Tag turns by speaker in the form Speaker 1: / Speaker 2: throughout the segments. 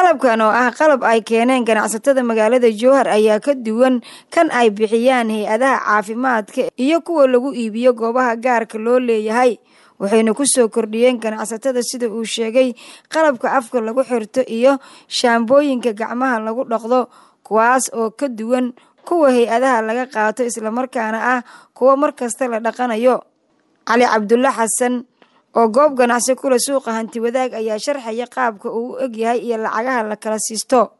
Speaker 1: qalabkan oo ah qalab ay keeneen ganacsatada magaalada jowhar ayaa ka duwan kan ay bixiyaan hay-adaha caafimaadka iyo kuwa lagu iibiyo goobaha gaarka loo leeyahay waxayna ku soo kordhiyeen ganacsatada sida uu sheegay qalabka afka lagu xirto iyo shaambooyinka gacmaha lagu dhaqdo kuwaas oo ka duwan kuwa hay-adaha laga qaato islamarkaana ah kuwa mar kasta la dhaqanayo cali cabdulle xasan oo goob ganacsi kule suuqa hanti wadaag ayaa sharxaya qaabka uu u egyahay iyo lacagaha la kala siisto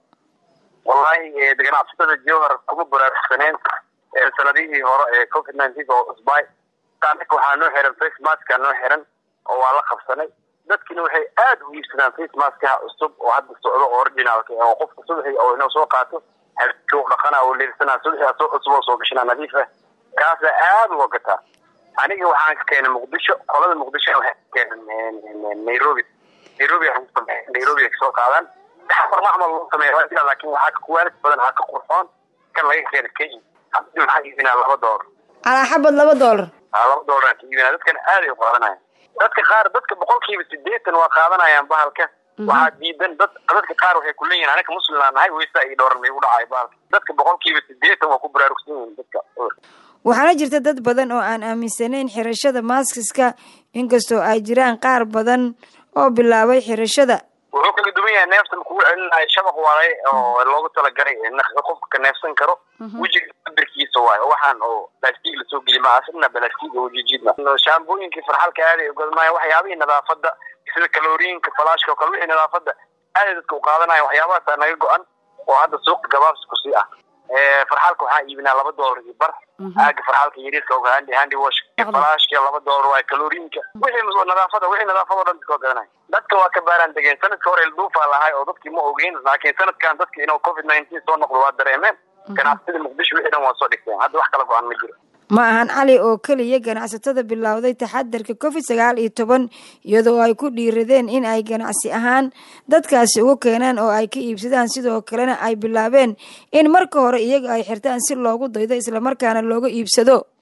Speaker 2: wallahi ganacsatada jowhar kuma baraarugsaneen sanadihii hore ee covid nineteen oo cusbay anaka waxaa noo xiran face maska noo xiran oo waa la qabsanay dadkina waxay aada u iibsadaan face maskaha cusub oo hadda socdo oo originaalka oo qofka subaxii oo inoo soo qaato habeenkii dhaqana oo leersana subaxii asoo cusub oo soo gashana nadiif ah kaasa aada uga gataa aniga waxaan ka keenay muqdisho qolada muqdisho waxay ka keenan nairobi nairobi nairobi ay kasoo qaadaan xafar macmal loo sameeya laakin waxaa ka kuwaalis badan waxaa ka qurxoon kan laga keena kenya hadda waxaa iibinaa laba doolar
Speaker 1: calaa xabad laba doolar
Speaker 2: laba doolar ka iibinaa dadkana aad ay u qaadanayaan dadka qaar dadka boqolkiiba sideetan waa qaadanayaan bahalka waxaa diidan dad dadka qaar waxay kuleeyihin anaka muslimnaa nahay weysa ii dhooran may u dhacay bahalka dadka boqolkiiba sideetan waa ku baraarugsan yihiin dadka
Speaker 1: waxaana jirta dad badan oo aan aaminsanayn xirashada maaskiska inkastoo ay jiraan qaar badan oo bilaabay xirashada
Speaker 2: wuxuu kaga duwan yahay neefta makuu celinayo shabaq waaye oo loogu talagalay qofka ka neefsan karo wejiga cabirkiisa waayo waxaan oo balastig lasoo geli maa asna balastig oo jijiidma shaambooyinkii farxalka aaday ugadmaayo waxyaabihii nadaafada sida kaloriinka falaashka oo kale wixii nadaafada aaday dadka u qaadanaya waxyaabahaasa naga go-an oo hadda suuqa gabaabsi kusii ah farxalka waxaa iibinaa laba doolar iyo bar aaga farxalka yariiska oga handi handi wash falaashka laba doolar waayo kaloriinka wixii nadaafada wixii nadaafada o dhan dadka gadanaya dadka waa ka baaraan degeen sanadka hore ilduufaa lahay oo dadkii ma ogeyn laakiin sanadkan dadka inuu covid nineteen soo noqdo waa dareemeen ganacsatada muqdisho wixii dhan waa soo dhigteen hadda wax kala go-an ma jiro
Speaker 1: ma ahan cali oo keliya ganacsatada bilowday taxadarka covid sagaal iyo toban iyadoo ay ku dhiiradeen in ay ganacsi ahaan dadkaasi ugu keenaan oo ay ka iibsadaan sidoo kalena ay bilaabeen in marka hore iyaga ay xirtaan si loogu daydo islamarkaana looga iibsado